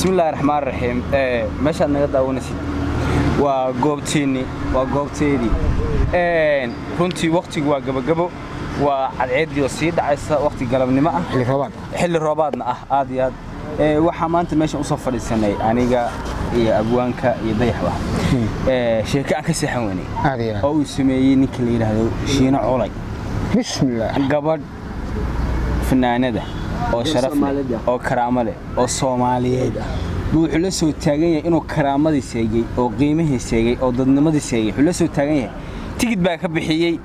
bismillahi raxmaan raxiim meeshaad naga daawanaysid waa goobtiinni waa goobteedii runtii wakhtigu waa gabagabo waa cadceeddii oo sii dhacaysa wakhti galabnimo ah xilli roobaad xilli roobaadna ah aad iyo aad Ee, waxaa maanta meeshan usoo fadhiisanay aniga iyo abwaanka iyo dayaxba Ee, sheeko aan ka seexan weynay aad iyo aad oo uu sameeyey ninka la yidhaahdo shiino colay bismillaah gabadh fanaanada oo sharaf leh oo karaamo leh oo soomaaliyeed buu wuxuu la soo taagan yahay inuu karaamadii seegay oo qiimihii seegay oo dadnimadii seegay wuxuu la soo taagan yahay tigid baa ka bixiyey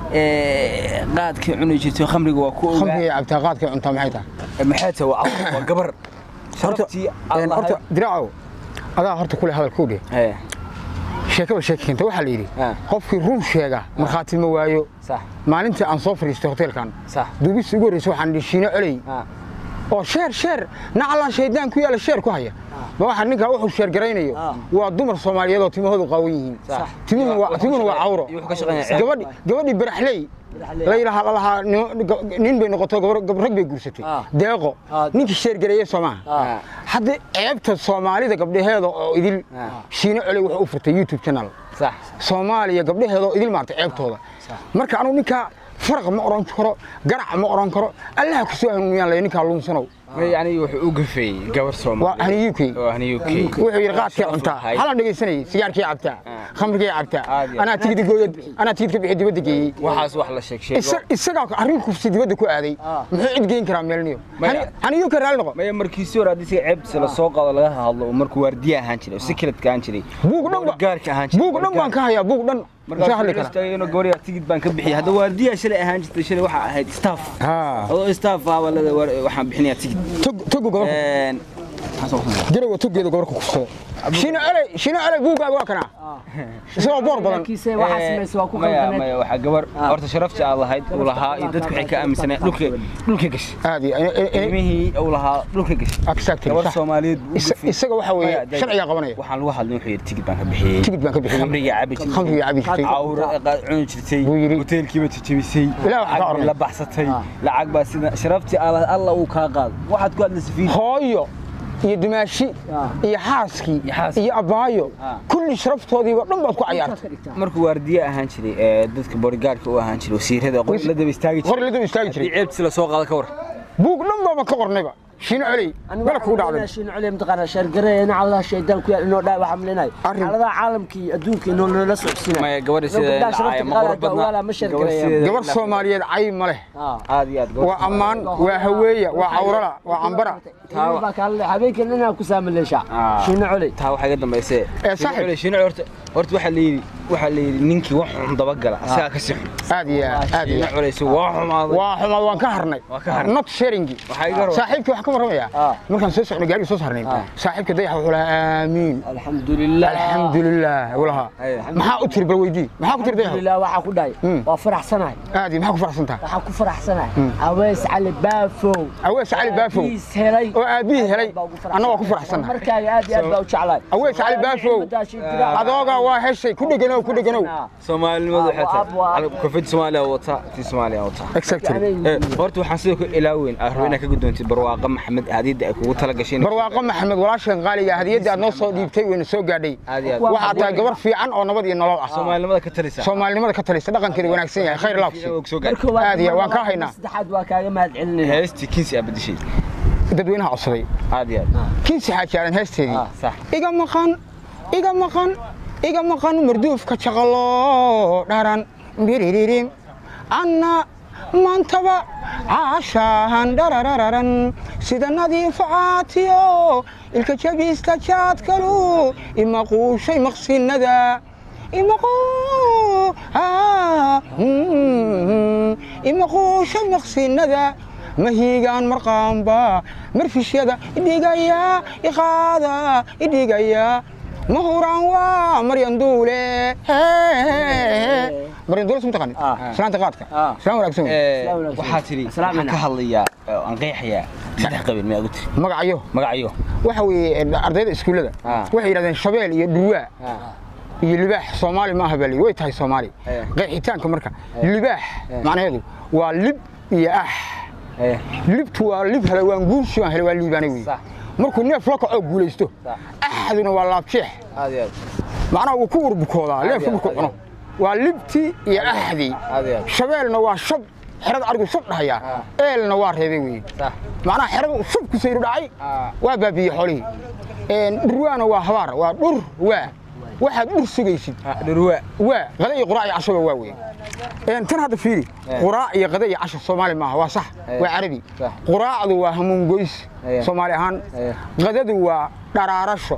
ee, qaadkii cuni jirtay khamriga waa ku khamriga ogaa iyo cabtaa qaadka cuntaa maxay tahay maxay tahay waa caw- waa gabar horta sharaftii een, aan horta lahayd diraacow adaa horta kule hadalkuu dheh Ee, sheekaba sheeka keenta waxaa la yidhi Ah. qofkii run sheega markhaati ma waayo sax maalintii aan soo fadhiistay hoteelkan sax duubistii ugu horreysay waxaan dhihi shiino coley ah, oo sheer sheer nacalaa shaydaan ku yaala sheer ku haya ma waxaa ninkaa wuxuu sheer garaynayo Ah. waa dumar soomaaliyeed oo timahoodu qaawan yihiin Sax. timuhuna waa- Wuxuu ka timuhuna waa shaqeeyaa- cawro wuxuu ka shaqeeyaa ceeb. gabadhi gabadhii baraxley la yidhaha lalahaa nin bay noqoto gabar- gab- rag bay guursatay Ah. deeqo Ah. ninkii sheer gareeye soo maaha Ah. hadda ceebta soomaalida gabdhaheeda oo idil Ah. shiino coley wuxuu u furtay youtube channel sax soomaaliya gabdhaheeda oo idil maartay ceebtooda marka anugu ninkaa faraq ma oran karo garac ma oran karo allaha ku soo hanuuniyaan lay ninkaa luunsanow yani wuxuu u gafeeyey gabar waa soomaaliyeed hani uk oo hani UK wuxuu yidhi qaadkii Sharaf cuntaa lahayd. halaan dhegaysanayay sigaarkii cabtaa khamrigii cabtaa Aad iyo aad. anaa tigid gooyad anaa tigid ka bixi dibadda geeyey waxaas wax la sheeg sheego Isa- isagaa arrin kufsi dibadda ku aaday muxuu cid geyn karaa meelniyo Maya. hani uk raalli noqo maya markiisii hore haddii siga ceebtiisa la soo qaado laga hadlo oo markuu waardiya ahaan jiray oo secretka ahaan jiray buug dhan ba- gaarka ahaan jiray buug dhan baan ka hayaa buug dhan isaa hadli kara markaas inuu gabadha tigid baan ka bixiyay hadda waardiya shalay ahaan jirtay shalay waxaa ahayd staff haa adoo staff ah walada waxaan bixinayaa tigid tog togu gobolka Een, garowa togeeda gobolka kufsada shino oley shino oley buuggaaga waa kanaa isagoo boor badan kiise waxaa samaysa waa ku maya qaldaneed maya waxaa gabar horta sharaftii aad lahayd uu lahaa iyo dadku waxay ka aaminsaneen dhulka dhulka gashay aad iyo ilmihii uu lahaa dhulka gashay exactly gabar sax. soomaaliyeed buu u Isa- gafay. isaga waxa weeye Maya, sharcigaa qabanaya waxaan lagu hadlay wuxuu yidhi tigid baan ka bixiyey tigid baan ka bixiyey khamriga cabi jirtay khamriga cabi jirtay cawra qaad cuni jirtay Buu yidhi. hoteelkiiba jajabisay Ilaah wax ka lacag bay ornay. la baxsatay lacag baa sida sharaftii alla alla uu kaa qaado waxaad ku hadlaysa fiil hooyo iyo dumaashi iyo xaaskii Iyo xaaskii. iyo abaayo Ah. kulli sharaftoodiiba dhan baad ku cayaartay markuu waardiye ahaan jiray ee dadka bodyguardka u ahaan jiray wasiirada qor la daba istaagi hor jiray la daba istaagi haddii jiray ceebtiisa la soo qaado ka war buug dhan baaba ka qornayba shiino coley mala kugu dhacday shin culi mtaqaana sheergareeyna cawlaha shaydaan ku yaal inoo dhaa waxa maleynay Arrin- xaaladaha caalamka iyo adduunka inoo nala socodsiinay maya gabadha sida dhacaya ma qurux badna ma sheergareeyaan gabar soomaaliyeed cay ma leh aad iyo aad waa ammaan waa haweeya waa cawrala waa cambara baa kaale habeenkan inaa ku saamaleesha Ah. shin culi taa waxaa iga dambaysee Ee, saaxiib. shiino horta horta waxaa layidhi waxaa layidhi ninkii wax xun dabagala isagaa ka si xun aad iyo aad aad iyo shiino aad culayso waa xumaaday waa xumaad waan ka harnay Waa ka harnay. not sharingi Waxaa iga raba- saaxiibkii waxaan ka warramayaa Ah. markaan soo socnay gaarigii soo saarnay saaxiibka dayaxa wuxuu lahaa aamiin alxamdulilah alxamdulilah wuu lahaa Aye. maxaa u tiri bal weydii maxaa ku tiri dayaxa alxamdulilah waxaa ku dhahay Mm. waa faraxsanahay aad iyo maxaa ku faraxsantaa waxaa ku faraxsanahay aweys cali baafow awees cali baafow Aabihiis helay oo aabbihii helay Baa ugu faraxsan. anna waa ku faraxsannahay markaaga aad iyo aad baa u jeclahay awees cali baafow adoogaa waa heshay ku dheganow ku dheganow soomaalinimadu waxay Waa- waa- tahay kofid soomaaliya wata tii soomaaliya wata exactly Ee, horta waxaan sidoo kale ilaaweyn aan rabo inaad ka gudoontid barwaaqa maxamed hadiyadda ay kugu tala gasheen barwaaqo maxamed walaashan qaaliga hadiyadda aad noo soo dhiibtay wayna soo gaadhay aad iyo aad waxaa tahay gabar fiican oo nabad iyo nolol ah soomaalinimada ka talisa soomaalinimada ka talisa dhaqankeeda wanaagsan yahay khayr laabsi soo gaar Aad iyo waan kaa haynaa. saddexaad waa kaaga mahad celinayna heestii kinsi aa bedeshay dadweynaha codsaday aad iyo aad kiinsi xaajaaran heesteedii Ah, sax iga maqan iga maqan iga maqan marduufka jaqalo dharan biriririm anna maantaba caashaan dhararararan sida nadiifa caatiyo ilka jabiista jaadkalu imaquushay maqsinada imaqu imaquushay maqsinada mahiigaan marqaamba marfishyada idhigaya iqaada idhigaya mahuraan waa maryan duule maryan duule suma taqaanid Ah. islaanta qaadka Ah. islaan wanaagsan wey. Ee, Salaam waxaa tiri Salaam waxaan ka hadlayaa oo aan qeexayaa saddex qabiil miyaa ugu tiri magacayo magacyo waxa weeye ardayda iskuullada Ah. waxay yidhahdeen shabeel iyo dhurwaa iyo libaax soomaali maaha baa way tahay soomaali Eh. qeexitaanka marka libaax macnaheedu waa lib iyo ah Ee, libtu waa lib hele waan guursi waan hele waa liibaanay wey Sax. markuu neef la kaco guulaysto Sax. axaduna waa laabjeex aad iyo aad macnaha wuu ku urbukoodaa leefku iyo markuu aad. cuno waa libtii iyo axdii aad iyo aad shabeelna waa shab xerada arigu shab dhahayaa eelna waa reebay weeye sax macnaha xerada shab ku sayru dhacay Ah. waa baabiyey xoolihii Een, dhurwaana waa habaar waa dhur waa waxaad dhur sugaysid dhurwa waa qada iyo quraac iyo cashoba waa weeye Een, tan hadda fiiri Eh. quraac iyo qada iyo casho soomaali maaha waa sax Eh. waa carabi Sax. quraacdu waa hamuun goys Eh. soomaali ahaan Eh. qadadu waa dharaarasho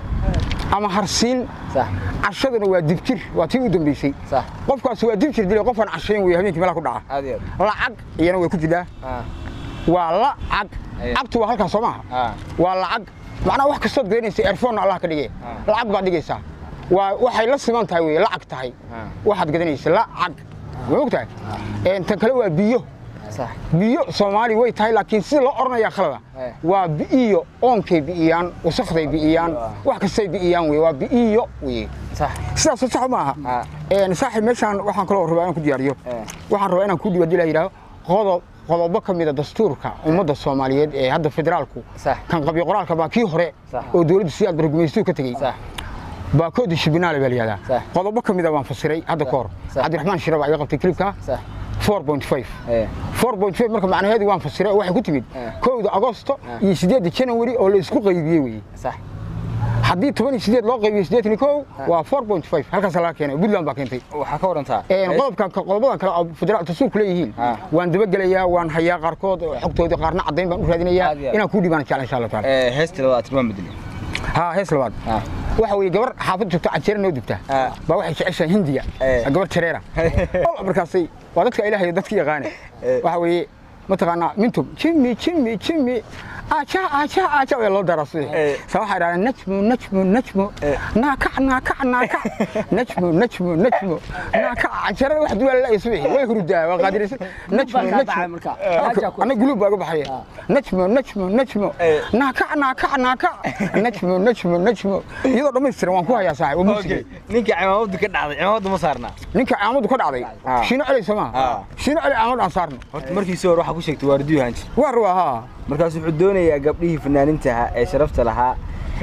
ama harsiin sax cashaduna waa dibjir waa tii u dambeysay sax qofkaas waa dibjir dilay qofaan cashayn wey habeenkii meelaha ku dhaca aad iyo aad lacag iyana way ku jirtaa ah waa lacag Aye. cagtu waa halkaas soo maaha ah waa lacag macnaha wax kastood gelinaysa airphone allah ka dhigay Ah. lacag baad dhigaysaa waa waxay la siman tahay wey lacag tahay Ah. waxaad gadanaysa lacag ma ogtahay Een, tan kale waa biyo sax biyo soomaali way tahay laakiin sida loo oranayaa khalada Eh. waa bi'iyo oonkay bi'iyaan wasakday bi'iyaan wax kastay bi'iyaan wey waa bi'iyo wey sax sidaas sax ma aha Ah. een saaxiib meeshaan waxaan kaloo rabaa inaan ku diyaariyo Eh. waxaan rabaa inaan ku dhigo hadii la yidhaaho qodob qodobo ka mida dastuurka ummadda soomaaliyeed ee hadda federaalku Sax. kan qabyo qoraalka baa kii hore Sax. oo dowladda siyaad bargumaystuhu ka tegey sax baa koodi shibinaale baa la yihahdaa Sax. qodobo ka mida waan fasiray hadda ka hor Sax. cabdiraxmaan shire baa iga qabtay klibka sax 4.5 eh 4.5 marka macnaheedu waan fasiray oo waxay ku timid Eh. kowda agosto iyo sideedda janawari oo la isku qaybiyey weye sax haddii toban iyo sideed loo qaybiyo sideetan iyo kow waa 4.5 halkaas laga keenay puntland baa keentay waxaa ka warantaa Een, qodobkan qodobadan kale oo federaal dastuurku leeyihiin Ah. waan dabagelayaa waan hayaa qaarkood oo xogtoodii qaarna caddayn baan u raadinayaa Aad iyo aad. inaan kuu dhibaan jecla insha allah taala eh heesta labaad tilmaam bedeli haa hees labaad ah waxa weeye gabar xaafad joogta cajeera noo dubta Ah. baa waxay jeceshahay hindiya Eh. gabar jareera Walla markaasay waa dadka ilaahay iyo dadka yaqaane Eh. waxa weeye mataqaanaa mintum jimmi jimmi jimmi aja aja aja waa loo daraa sidii Eh. sa waxay dhahdeen najmu najmu najmu Eh. naakac naakac naakac najmu najmu najmu naakac cajeerada wax duwaa la subixi way hurdaa waa qaadiraysan najmu baa kaa baxay najmu marka. Haja ku- ana guluub baa uga baxaya najmu najmu najmu Eh. naakac naakac naakac najmu najmu najmu iyadoo dhammaystiran waan ku hayaa saaxib waa muusigay okay ninka cimaamadu ka dhacday cimaamadu ma saarnaa ninka caamadu ka dhacday Ah. shiino celi soo Ah. maaha shiino celi caamad aan saarno horta markiisii hore waxaa ku sheegtay waardiyo hanji waa ruwa haa markaas wuxuu doonayaa gabdhihii fanaaniinta ahaa ee sharafta lahaa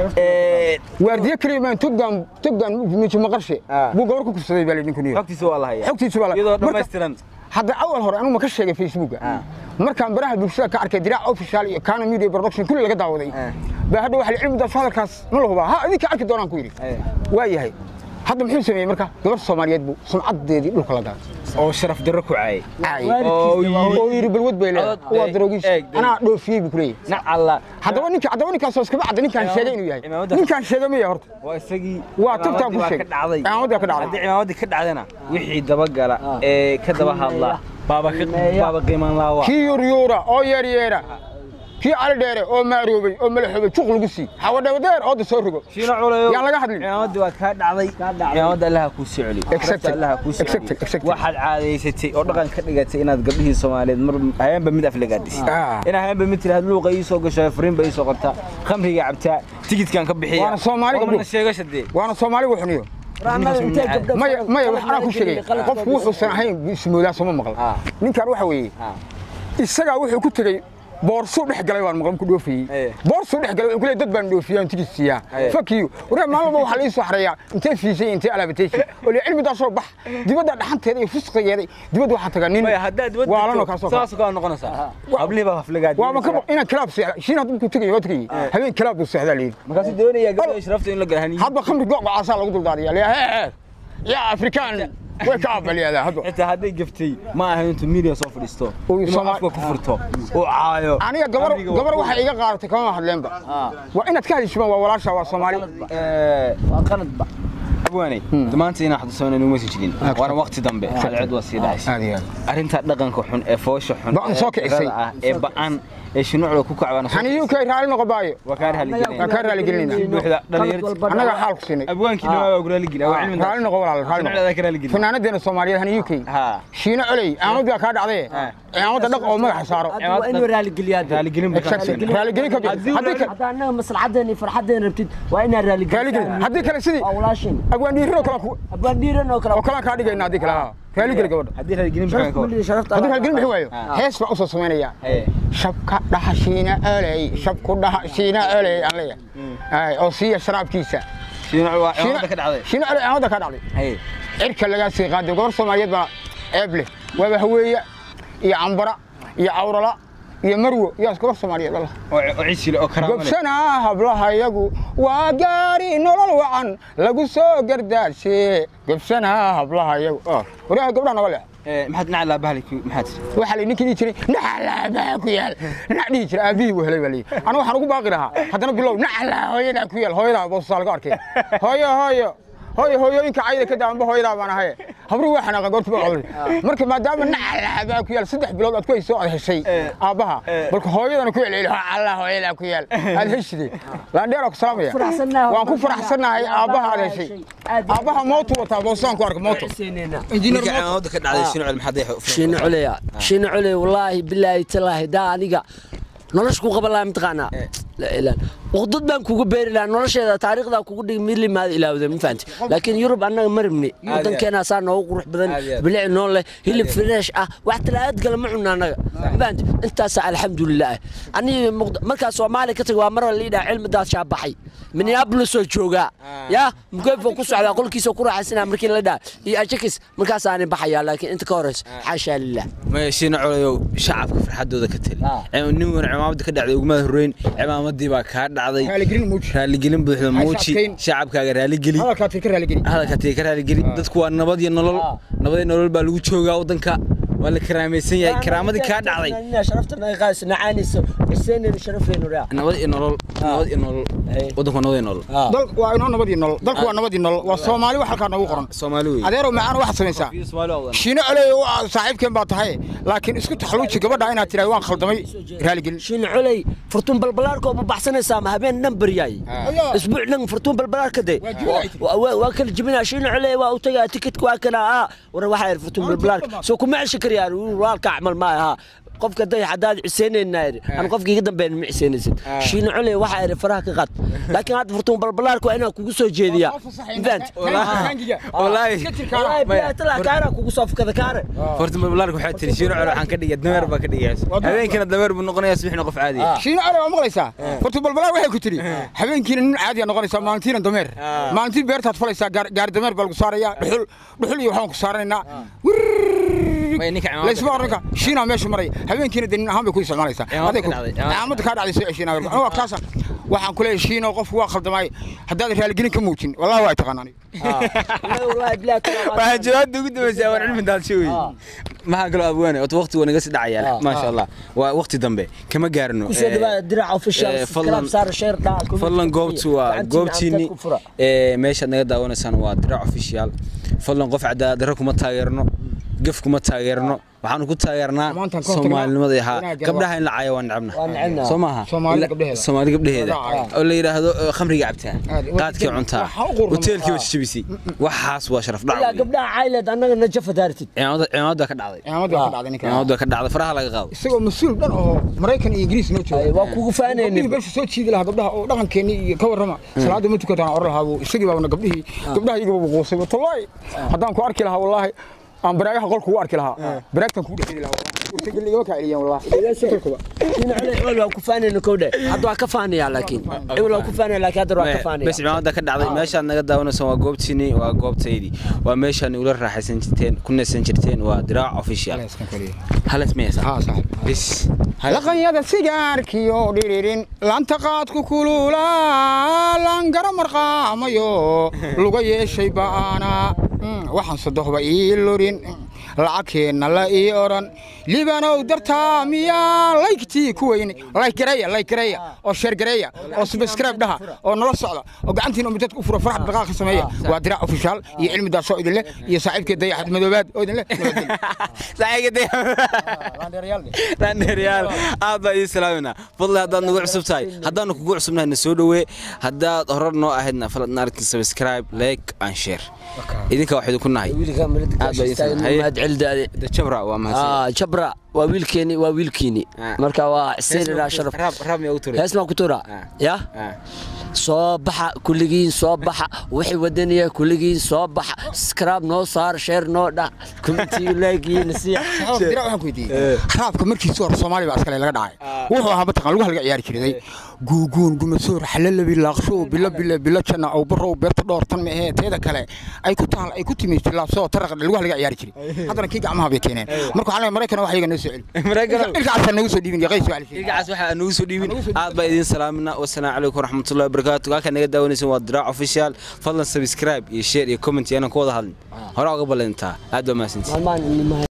ee waardiye keliya maan toggaan toggaan mijo maqarshe Ah. buu gabar ku kufsaday baa lidin kuniyo xogtiisa waa la hayaa xogtiisu waa la- iyadoo marka- dhammaystiran hadda awal hore anigu ma ka sheegay facebooka Ah. markaan baraha bulshada ka arkay diraac official iyo kana media production kulli laga daawaday Ah. baa hadda waxa la cilmidaas hadalkaas ma la hubaa ha idinka arki doonaan ku yidhi Eh. waa yahay hadda muxuu sameeyey marka gabar soomaaliyeed buu sumcadeedii dhulka la gaaray oo sharaf darro ku caayay caayay oo yidhi oo yidhi balwad bay leedahay Codod- waa daroogiis eeg, eeg. anaa dhoofiyey buu ku leeyahay nacalla haddaba ninka haddaba ninkaasoo iskama cadda ninkaan Cimaamad- sheegay inuu yahay cimaamada- ninkaan sheegay maya horta waa isagii Waa tubtaan ku cimaamaddii sheegay. ka dhacday Cimaamaddii ka dhacday. haddii cimaamaddii ka dhacdana wixii dabagala ee ka daba hadla baaba ka Qiimeeya. baaba qiimaan laawa kii yuryuura oo yeeryeera kii cali dheere oo maaroobay oo malaxoobay juq lagu sii xawadhawadeer ooda soo rogo shiino culayo Yaan laga hadlin. cimaamaddii waa kaa dhacday cimaamada allaha kuu soo celi Exactly. Sharafta allaha kuu soo Exactly, celi exactly. waxaad caadaysatay oo dhaqan ka dhigatay inaad gabdhihii soomaaliyeed mar habeenba mid aflagaadis Ah. inaa habeenba mid tiraahd luuqa ii soo gasho fariinba ii soo qortaa khamriga cabtaa tigidkan ka bixiya Waana Soomaali Hormarna gabdho. sheegasha dee waana soomaaligu xuniyo Raanada intee gabdho maya fara- maya fara- waxaan ku sheegay qalad- qofku wuxuusan ahayn ismoodaa sooma maqal Ah. ninkan waxa weeye Ah. isagaa wuxuu ku tegey boorsuu dhex galay waan maqlan ku dhoofayey Eh. boorsuu dhex galay wuxuu ku leeyahay dad baan dhoofiyaa aan tigid siiyaa Eh. fuck you waree maalmaba waxaa la ii soo xareeyaa intee fiisay intee alaabataysi oo le cilmidaasoo bax dibadda dhaxanteeda iyo fusqigeeda dibadda waxaa tagaa nin maya haddaad wadda waalanoo kaasoo saas kaa noqonaysaa hablihii baa aflagaadi waa ma ka inaan kilaab seexda shiin hadda markuu tegay waa tegay habeen kilaab buu seexdaa leeyihi markaasuu doonayaa gabdhaha sharafta in la galahaniyo hadba khamri go'gocaasaa lagu duldaadiya le hee yaa afrikaan way ka abaliyaadaa hadba xitaa hadday gaftay ma ahayn intuu media soo fadhiisto Uu inuu Soomaali- afka ku furto uu caayo aniga gabar Amriga gabar waa- waxay iga qaadatay kama hadleenba waa inaad ka hadishimaan waa walaasha waa soomaali Eh, waa qaladba abwaanay maanta inaan xasuusano inuu sii jirin waana waqti dambe cadceed waa sii dhacaysa aad iyo aad arrinta dhaqanka xun ee foosha xun Ba'an soo ee kicisay. tirada ah ee ba'an ee shinuucda ku kacbana hani uk raali noqo baayo waa kaa raaligelinaya Waa kaa raaligelinayna. buuxda dhalinyarta annaga xaal ku siinay abwaankii dhamaa waa guraaligeli waa cilmi raali noqo walaal raali shinuucda noqo ka raaligeli fanaanadeena soomaaliyeed hani uk ha shiino coley cimaamad baa kaa dhacdaye Ah. cimaamada dhaq oo madaxa saaro hadda waa inuu raaligeliyaa dee. raaligelin buu ka Exactly. raaligelin ka bixi Haddii haddii uu kale hadda annaga maslaxadeena iyo farxadeena rabtid waa inaa raaligelin raaligelin haddii kale sidii waa walaashin agwaandhiirino kale ku- abaan dhiiran oo kale oo kalaan kaa dhigayna haddii kale ha raaligeli gabadha haddii raaligelin bixin ka hor. sharafta haddii raaligeli bixin waayo Ah. hees baa usoo samaynaya Haye. shabka dhaha shiina oley shabku dhaha shiina oley aan leeyahay oo siiya sharaabkiisa shiino waa ciidamada ka dhacday shiina oley amada ka dhacday haye cirka lagaa sii qaaday gabar soomaaliyeed baa ceeb leh waaba haweeya iyo cambara iyo cawrala iyo marwo iyo gabar soomaaliyeed allah oo oo ciisi leh oo karaamo leh gobsanaa hablahayagu waa gaari nolol wacan lagu soo gardaashe gobsanaa hablahayagu waryaha gabdhaha naga leh Ee, maxaad dhinaca laabahali maxaad tiri waxaa la ninkii dhihi jiray nacalaabaha ku yaal nac dhihi jiray aabihii buu helay baa leeyihi aniga waxaan ugu baaqi lahaa haddana bilow nacalaa hooyadaa ku yaal hooyadaa boosasaa laga arkay hooyo hooyo hooyo hooyooyinka cayda ka daanba hooyadaa baan ahaye habruhu waa xanaaqan goorta baa codlay marka maadaama nacalaabaha ku yaal saddex bilood aad ku hayso aad heshay aabbaha balka hooyadana ku celceli allah hooyadaa ku yaal aad heshide laandheeraa ku salaamaya faraxsannahay. waan ku faraxsannahay aabbaha aad heshay aabbaha mootu wataa boosaan ku arka mooto injineer ninka mooto ciidamada ka dhacday shiino cel maxaad shiino culeya shiino cule wallaahi bilaahi talaahi daa aniga nolosha ku qaban lahaa mataqaanaa la ilaah uqdad baan kugu beeri lahaa nolosheeda taariikhdaa kugu dhigi mid limaada ilaawda ma fahanti laakiin yurub annaga ma rabni waddankeena saa noogu qurux badan Aad iyo aad. bilic noo leh hilib fresh ah wax talaad kale ma cunna annaga ma fahanti intaasaa alxamdulilah aniga Muqd- markaa soomaaliya ka taga waa mar la yidhaha cilmidaas shaabaxay minneapolis oo joogaa yaa mukeyfo ku socdaa qolkiisa ku raaxaysanaa markii la dhaha iyo ajakis markaasaani baxayaa laakiin inta ka horeysa xaashaa lilah maya shiino colayow shacabka farxadooda ka tali Ah. nin wan cimaamada ka dhacday ugumada horreyn cimaamadii baa kaa dhacday raaligelin muuji raaligelin buuxda Hay muuji shacabkayn. shacabkaaga raaligeli hadalkaad ka raaligeli hadalka tii ka raaligeli dadku waa nabad iyo nolol Ah. nabad iyo nolol baa lagu joogaa waddanka waa la karaamaysan yahay karaamadii kaa dhacday sharafta naga qaadaysa nacaanaysa xuseenina sharafeenu raa nabad iyo nolol nabad iyo nolol Hey. waddanku waa nabad iyo nolol dalku waa inoo nabadii nolol dalku waa nabadii nolol waa soomaali wax halkaa noogu qoran soomaali wey adeerow macaan waxaad samaysaa shiino coloy waa saaxiibkeen baa tahay laakiin isku taxaluuji gabadha inaad tidhahdo waan khaldamay raaligelin shin culey furtuun balbalaarka ma baxsanaysaa ma habeen dhan baryaay Ayaa. isbuuc dhan furtuun balbalaarka de Waa jibinay. Waa- waa waa kala jibinaa shin culey waa u tagaa tikitka waa kana ah war waxaa yidhi furtuun balbalaarka soo kuma ceshan karyaa walka acmal ma aha qofka day haddaad ciseynayna yidhi aan qofka iga dambeyn ma ciseynaysid shin culey waxaa yidhi faraha ka qad laakiin hadda furtuun balbalaarka waa inaan kugu soo jeediyaa fahant wallaahi wallaahi bilahi talaa kaana kugu soo fukada kaare horta balbalaarka waxaa tiri shiino colo waxaan ka dhigay dameer baa ka dhigaysa habeenkina dameer buu noqonayaa subaxna qof caadi ah shiino coloy waa maqlaysaa horta balbalaa waxay ku tidhi habeenkiina nin caadiya noqonaysaa maalintiina dameer maalintii beertaad falaysaa gaar- gaari dameer baa lagu saarayaa dhuxul dhuxul iyo waxbaan ku saaranaynaa Way ninka cimaamada laysma ka oranka shiinaa meesha maraya habeenkiina de nin ahaan bay ku isticmaalaysaa Cimaamada Aday ka ku- dhacday, cimaamada. cimaamada kaa dhacday soo ceshiina waa kaasa waxaan ku leeyahay shiino qofku waa khaldamay haddaad raaligelin ka muujin wallahi waa taqaanaan wallaahi bilahi talaa waxaa jawaabta ugu dambaysa waan cilmi daadsho wey maxaa kaloo abwaane ota waqti waa naga sii dhacaya maasha allah waa waqti dambe kama gaarno kusoo dhawaada diraca official eh, fadlan- subscribe saar share dhaa fadlan goobtu waa goobtiini ee meeshaad naga daawanaysaan waa dirac official fadlan qof cadaalad darro kuma taageerno gaf kuma taageerno waxaanu ku taageernaa Maantaan ka hortagnaa. soomaalinimada ahaa Wanaagga gabdhaha in la caayo waa necabna Waa necebna. soo maaha Soomaalida Ila- gabdhaheeda. soomaali gabdhaheeda Waa oo la yidhaahdo eh, khamriga cabtaa Aad, waa qaadkii jabin. cuntaa Waxaa u qurxan. hoteelkii Ah. waa jabisay waxaas waa sharaf dhac ilaa wey. gabdhaha cayleed annaga najafa daartid cimaamada cimaamada ka dhacday cimaamada waa ka dhacday ninka cimaamada ka dhacday faraha laga qaado isagoo mas-uul dhan oo maraykan iyo ingiriis noo jooga waa kugu faanaynin gabdhihii meesha soo jiidi lahaa gabdhaha oo dhaqankeenni iyo ka warrama salaada ma tukataan oran lahaa buu isagii baabna gabdhihii gabdhaha iyaga buu quusay wallaahi haddaan ku arki lahaa wallaahi aan baraagaha qolku u arki lahaa baraagtan kuu dhexeli lahaa urtageli igama kaa celiyaan wallaahi in cule cule waa ku faanaynin kowdhe hadda waa ka faanayaa laakiin cule waa ku faanaya laakiin hadda waa ka faanaya bes cimaamada ka dhacday meeshaad naga daawanaysaan waa goobtiini waa goobtaydii waa meeshaan ula raaxaysan jirteen ku neesan jirteen waa diraac official halas mayasa haa saaxib bis laqanyada sigaarkiyo dhiririn lanta qaadku kulula langara marqaamayo luga yeeshay ba'aana waxaan sadohba ii lurin lacagkeenna la ii odhan libanow dartaa miyaa laygtii ku weyne laygareeya laygareeya oo sheergareeya oo subscribe dhaha oo nala socda oo gacantiina umidad u fura farax dhaqaaqa sameeya waa diraac ofishaal iyo cilmi daasoo idin leh iyo saaxiibkee dayaxad madoobaad oo idin leh landheeryaal aad baa ii salaaminaa fadli haddaad nagu cusub tahay haddaanu kugu cusubnahay na soo dhowee haddaad horar noo ahaydna fadlan naarkin subscribe like and share idinka wax idinku nahay wiilka Aad baa ii malad Haye. mahad celdaade jabra waa mahadsan jabra waa wiilkeeni waa wiilkiini Ah. marka waa xuseen sharaf raab raab miyaa ugu turay hees maan ku turaa Ah. ya Ah. soo baxa kulligiin soo baxa wixii wadaniya kulligiin soo baxa skraab noo saar sheer noo dhac kumitiyu laagiin siya dira waxaan ku weydiiyey raabka markiisii hore soomaaliya baa iskale laga dhacay wuxuu ahaa mataqan lugaha laga ciyaari jiray guuguun gumasoor xalalabi laaqshow bilo bilo bilo janna ow barow beerta dhowr tan ma ahee teeda kale ay ku taal ay ku timid laabsoo taraqa lugaha laga ciyaari jiray haddana kii gacmaha bay keeneen marka waxaa leeyahay maraykan wax iyaga noo soo celi Maraykan- ilkacaasa nagu soo dhiibin iyo qays waa la sheegay ilkacaas waxaa nagu soo dhiibin aad baa idiin salaamina wasalaamu calaykum waraxmatullahi wabarakaatu halkaa naga daawanaysan waa diraac official fadlan subscribe iyo share iyo comment yaanan ku wada hadlin hore uga ballantaa aad baa mahadsantihin maalmahan